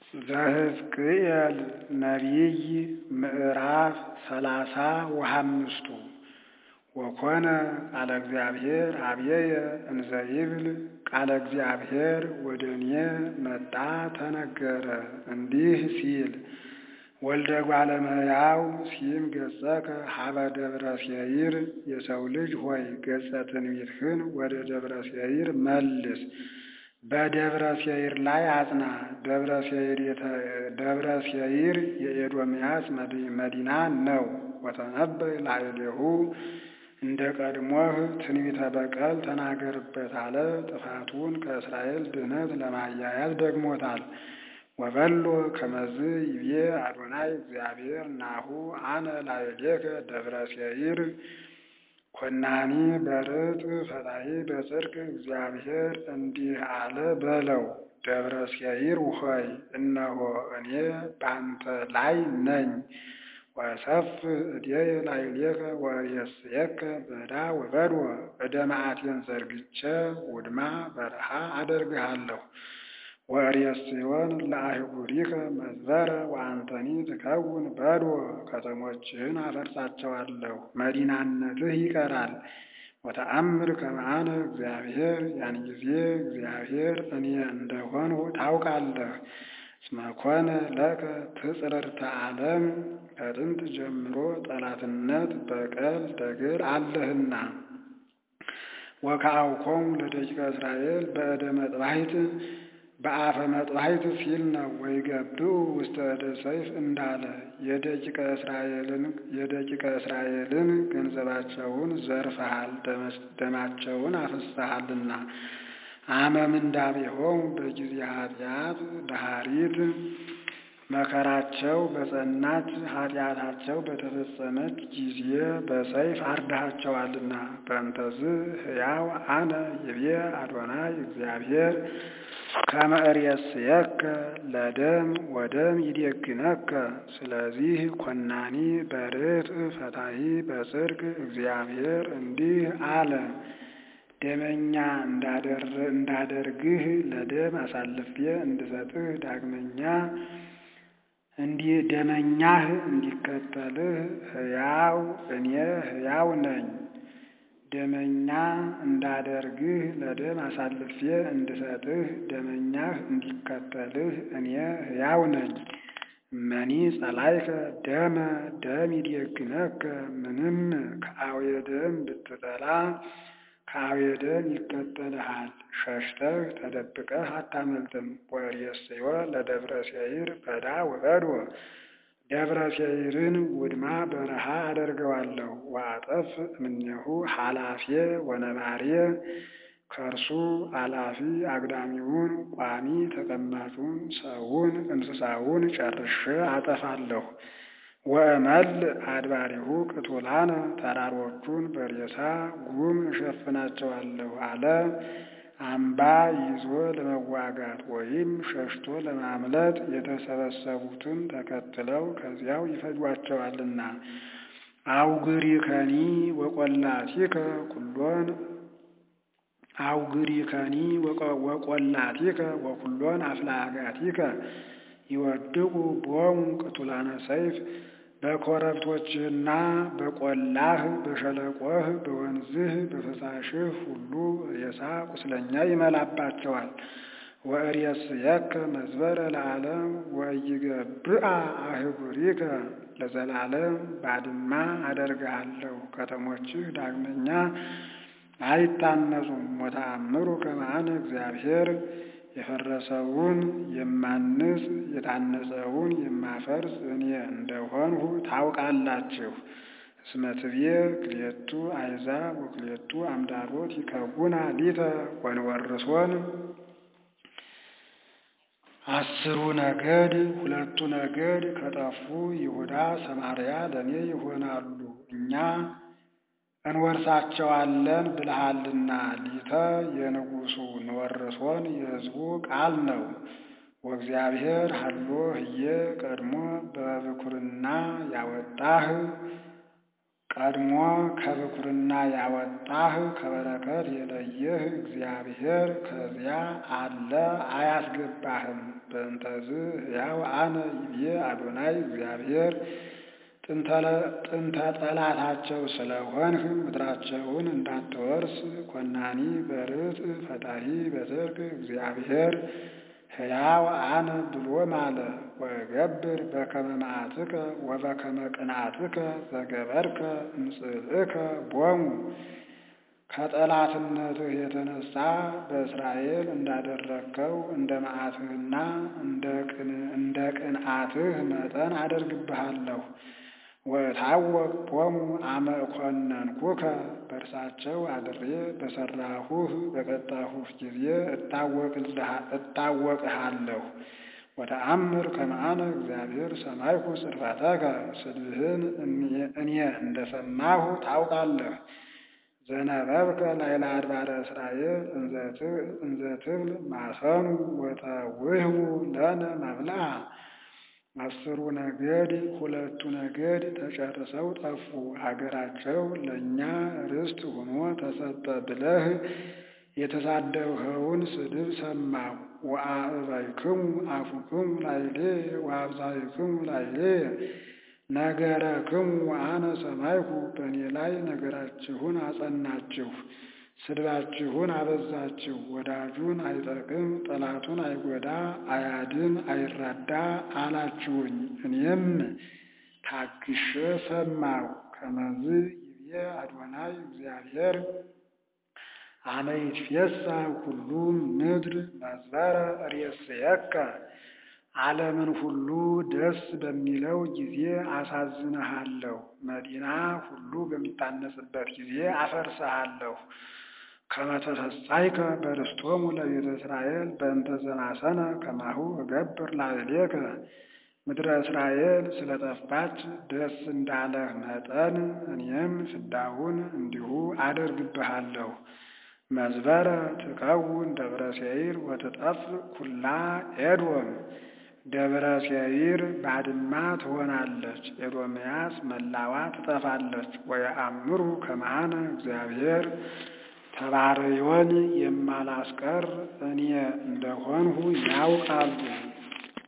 ዘሕዝቅኤል ነቢይ ምዕራፍ ሰላሳ ወሐምስቱ ወኮነ ቃለ እግዚአብሔር ኀበየ እንዘ ይብል ቃለ እግዚአብሔር ወደ እኔ መጣ ተነገረ እንዲህ ሲል ወልደ እጓለ እመሕያው ሲም ገጸከ ኀበ ደብረ ሴይር የሰው ልጅ ሆይ ገጸ ትንቢትህን ወደ ደብረ ሴይር መልስ በደብረ ሴይር ላይ አጽና። ደብረ ሴይር የኤዶምያስ መዲና ነው። ወተነበይ ላዕሌሁ እንደ ቀድሞህ ትንቢተ በቀል ተናገርበት አለ። ጥፋቱን ከእስራኤል ድህነት ለማያያዝ ደግሞታል። ወበሎ ከመዝ ይቤ አዶናይ እግዚአብሔር ናሁ አነ ላዕሌከ ደብረ ሴይር ኮናኒ በርጥ ፈታሒ በጽድቅ እግዚአብሔር እንዲህ አለ በለው። ደብረ ሴይር ሆይ እነሆ እኔ በአንተ ላይ ነኝ። ወሰፍ እዴየ ላዕሌከ ወሬስየከ በዳ ወበድወ እደ መዓቴን ዘርግቼ ውድማ በረሃ አደርግሃለሁ። ወሬስዮን ለአህጉሪከ መዝበረ ወአንተኒ ትከውን በድወ ከተሞችህን አፈርሳቸዋለሁ፣ መዲናነትህ ይቀራል። ወተአምር ከመ አነ እግዚአብሔር ያን ጊዜ እግዚአብሔር እኔ እንደሆንሁ ታውቃለህ። እስመ ኮነ ለከ ትጽርርተ ዓለም ከጥንት ጀምሮ ጠላትነት፣ በቀል፣ ደግር አለህና። ወከአውኮሙ ለደቂቀ እስራኤል በእደ መጥባሕት በአፈ መጥባሕት ሲል ነው። ወይገብኡ ውስተ እደ ሰይፍ እንዳለ የደቂቀ እስራኤልን ገንዘባቸውን ዘርፈሃል፣ ደማቸውን አፍስሰሃልና። አመ ምንዳቤሆሙ በጊዜ ኃጢአት ዳሃሪት መከራቸው በጸናች ኃጢአታቸው በተፈጸመች ጊዜ በሰይፍ አርዳሃቸዋልና። በእንተዝ ሕያው አነ ይቤ አዶናይ እግዚአብሔር ከመ እሬስየከ ለደም ወደም ይዴግነከ። ስለዚህ ኮናኒ በርትዕ ፈታሒ በጽድቅ እግዚአብሔር እንዲህ አለ ደመኛ እንዳደርግህ ለደም አሳልፌ እንድሰጥህ ዳግመኛ እንዲህ ደመኛህ እንዲከተልህ ሕያው እኔ ሕያው ነኝ። ደመኛ እንዳደርግህ ለደም አሳልፌ እንድሰጥህ ደመኛህ እንዲከተልህ እኔ ሕያው ነኝ። እመኒ ጸላይከ ደመ ደም ይዴግነከ ምንም ከአውየ ደም ብትጠላ ከአውየ ደም ይከተልሃል። ሸሽተህ ተደብቀህ አታመልጥም። ወሬስዮ ለደብረ ሴይር በዳ ወበድወ ደብረ ሴይርን ውድማ በረሃ አደርገዋለሁ። ወአጠፍ እምኔሁ ኃላፊ ወነባሬ ከእርሱ አላፊ አግዳሚውን ቋሚ ተቀማጩን ሰውን እንስሳውን ጨርሼ አጠፋለሁ። ወእመል አድባሪሁ ቅቱላነ ተራሮቹን በሬሳ ጉም እሸፍናቸዋለሁ አለ። አምባ ይዞ ለመዋጋት ወይም ሸሽቶ ለማምለጥ የተሰበሰቡትን ተከትለው ከዚያው ይፈጇቸዋልና። አውግሪከኒ ወቈላቲከ ኩሎን አውግሪከኒ ወቈላቲከ ወኩሎን አፍላጋቲከ ይወድቁ ቦሙ ቅቱላነ ሰይፍ በኮረብቶችህና በቈላህ በሸለቆህ በወንዝህ በፈሳሽህ ሁሉ ሬሳ ቁስለኛ ይመላባቸዋል። ወእሬስየከ መዝበረ ለዓለም ወኢይገብአ አህጉሪከ ለዘላለም ባድማ አደርግሃለሁ። ከተሞችህ ዳግመኛ አይታነጹም። ወተአምሩ ከመ አነ እግዚአብሔር የፈረሰውን የማንጽ የታነጸውን የማፈርስ እኔ እንደሆንሁ ታውቃላችሁ። እስመ ትቤ ክልኤቱ አሕዛብ ወክልኤቱ አምዳሮት ይከውና ሊተ ወንወርሶን አስሩ ነገድ ሁለቱ ነገድ ከጠፉ ይሁዳ ሰማርያ ለእኔ ይሆናሉ እኛ እንወርሳቸዋለን ብልሃልና። ሊተ የንጉሡ ንወርሶን የሕዝቡ ቃል ነው። ወእግዚአብሔር ሀሎ ህየ ቀድሞ በብኩርና ያወጣህ ቀድሞ ከብኩርና ያወጣህ ከበረከት የለየህ እግዚአብሔር ከዚያ አለ አያስገባህም። በእንተዝ ሕያው አነ ይቤ አዶናይ እግዚአብሔር ጥንተ ጠላታቸው ስለሆንህ ምድራቸውን እንዳትወርስ ኮናኒ በርጥ ፈጣሪ በጽድቅ እግዚአብሔር ሕያው አነ ብሎ ማለ። ወገብር በከመ መዓትከ ወበከመ ቅንዓትከ ዘገበርከ እምጽልእከ ቦሙ ከጠላትነትህ የተነሳ በእስራኤል እንዳደረግከው እንደ መዓትህና እንደ ቅንዓትህ መጠን አደርግብሃለሁ። ወታወቅ ቦሙ አመ እኮነንኩከ በእርሳቸው አድሬ በሰራሁህ በቀጣሁህ ጊዜ እታወቅሃለሁ። ወተአምር ከመአነ እግዚአብሔር ሰማይኩ ጽርፈተከ ስድብህን እኔ እንደሰማሁ ታውቃለህ። ዘነበብከ ላይለ አድባረ እስራኤል እንዘ ትብል ማሰኑ ወተውህቡ ለነ መብልዓ አስሩ ነገድ ሁለቱ ነገድ ተጨርሰው ጠፉ፣ ሀገራቸው ለእኛ ርስት ሆኖ ተሰጠ ብለህ የተሳደብኸውን ስድብ ሰማሁ። ወአዕበይክሙ አፉክሙ ላዕሌ ወአብዛይክሙ ላዕሌ ነገረክሙ ወአነ ሰማይኩ በእኔ ላይ ነገራችሁን አጸናችሁ፣ ስድባችሁን አበዛችሁ። ወዳጁን አይጠቅም ጠላቱን አይጎዳ አያድን አይራዳ አላችሁኝ። እኔም ታግሼ ሰማሁ። ከመዝ ይቤ አዶናይ እግዚአብሔር አመ ይትፌሳህ ኩሉ ምድር መዝበረ ርእስየከ ዓለምን ሁሉ ደስ በሚለው ጊዜ አሳዝንሃለሁ። መዲና ሁሉ በሚታነጽበት ጊዜ አፈርስሃለሁ። ከመ ተፈሳይከ በርስቶሙ ለቤተ እስራኤል በእንተ ዘማሰነ ከማሁ እገብር ላዕሌከ ምድረ እስራኤል ስለጠፋች ደስ እንዳለህ መጠን እኔም ፍዳውን እንዲሁ አደርግብሃለሁ። መዝበረ ትከውን ደብረ ሴይር ወትጠፍ ኩላ ኤዶም ደብረ ሴይር ባድማ ትሆናለች፣ ኤዶምያስ መላዋ ትጠፋለች። ወየአምሩ ከመአነ እግዚአብሔር ተባርዮን የማላስቀር እኔ እንደሆንሁ ያውቃሉ።